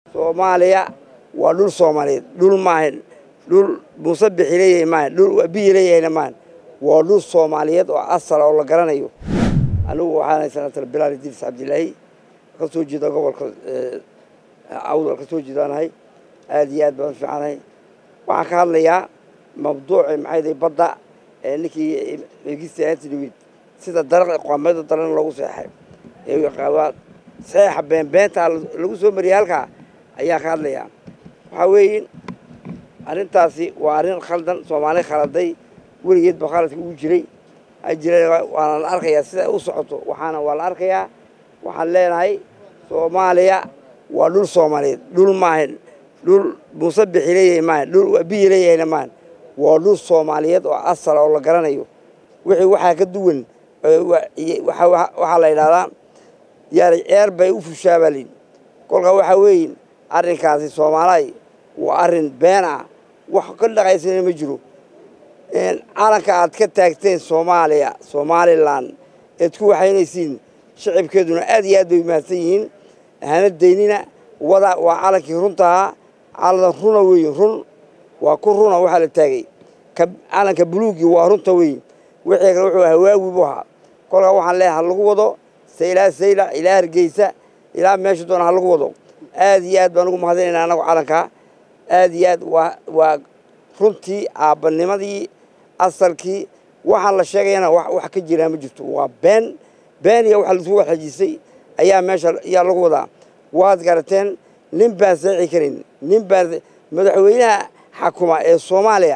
soomaaliya waa dhul soomaaliyeed dhul maahan dhul muuse bixi leeyahay maahan dhul biyi leeyahayna maahan waa dhul soomaaliyeed oo asala oo la garanayo anigu waxaanahay senator bilaal idriis cabdilaahi ka soo jeeda gobolka awdal ka soo jeedaanahay aada iyo aad baan u fiicanahay waxaan ka hadlayaa mawduuci maxay badda ee ninkii egista antidawid sida daraq qoomeeda daran loogu seexay saxeexa beenbeenta lagu soo mariyay halkaa ayaa ka hadlayaa waxaa weeye arrintaasi waa arrin khaldan soomaali khaladay weligeed ba khaladka ugu jiray jira waana la arkayaa sida u socoto waxaana waa la arkayaa waxaan leenahay soomaaliya waa dhul soomaaliyeed dhul maahan dhul muuse bixi leeyahay maahan dhul biyi leeyahayna maahan waa dhul soomaaliyeed oo asala oo la garanayo wixii waxaa ka duwan waxaa la yidhahdaa yaani ceer bay u fushaabalin kolkaa waxaa weeye arrinkaasi soomaaliy waa arrin been ah wax ka dhaqaysana ma jiro calanka aad ka taagteen soomaaliya somalilan eed ku waxaynaysiin shacibkeeduna aad iyo aad bay mahadsan yihiin hana daynina wada waa calankii runtahaa calan runa weeye run waa ku runa waxaa la taagay calanka buluugii waa runta weeye wixii kale wuxuu hawaawi buu ahaa kolkaa waxaan leeyahay ha lagu wado ilaa sayla ilaa hargeysa ilaa meesha doona ha lagu wado aad iyo aad baan ugu mahadinayna anagu calankaa aad iyo aad waa waa runtii aabbanimadii asalkii waxaan la sheegayana wax ka jiraa ma jirto waa been been iyo waxa laisku waxajisay ayaa meesha ayaa lagu wadaa waad garateen nin baan saexi karin nin baan madaxweynaha xakuma ee soomaaliya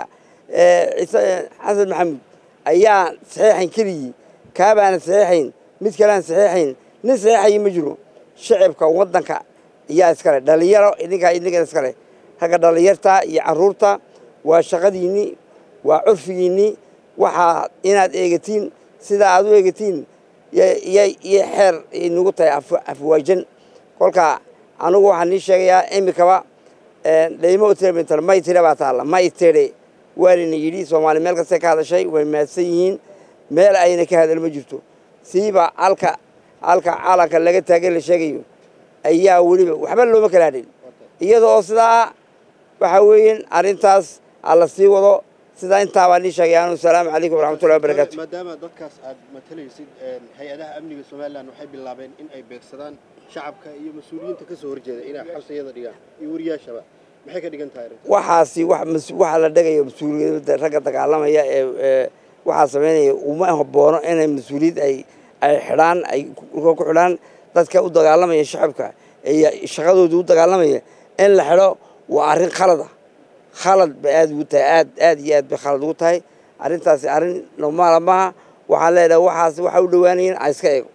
xasan maxamuud ayaa saxeexayn keligii kaabaana saxeexayn mid kalean saxeexayn nin saxeexayo ma jiro shacibka waddanka ayaa iskale dhalinyaro idinkaa idinkan iskale ragga dhalinyarta iyo carruurta waa shaqadiinnii waa curfigiinnii waxaa inaad eegatiin sidaa aad u eegatiin iyo xeer nagu tahay afwaajan kolkaa anugu waxaan nii sheegayaa imikaba dhaymo utirmintar may tire baa taalla may tire waanina yidhi soomaali meel kastay ka hadashay way mahadsan yihiin meel ayna ka hadal ma jirto siiba halka halka calanka laga taagay la sheegayo ayaa weliba waxba looma kala hadhin iyada oo sidaa waxaa weeyeen arrintaas alla sii wado sidaa intaabaa nii sheegay anu asalaamu calaykum waraxmatullahi wabarakaatu maadaama dadkaas aad matalaysid hay-adaha amniga somalilan waxay bilaabeen in ay beegsadaan shacabka iyo mas-uuliyiinta ka soo horjeeda inay xabsiyada dhigaan iyo wariyaashaba maxay ka dhigan tahay arrinta waxaasi waxa la dhagayo mas-uuliyadda ragga dagaalamaya ee waxaa samaynaya uma haboono inay mas-uuliyad ay ay xidhaan ay ku xidhaan dadka u dagaalamaya shacabka ee shaqadooda u dagaalamaya in la xidho waa arrin khalada khalad bay aad ugu tahay aad aad iyo aad bay khalad ugu tahay arrintaasi arrin normaala maaha waxaan leedahay waxaas waxa u dhowaanayin a iska eego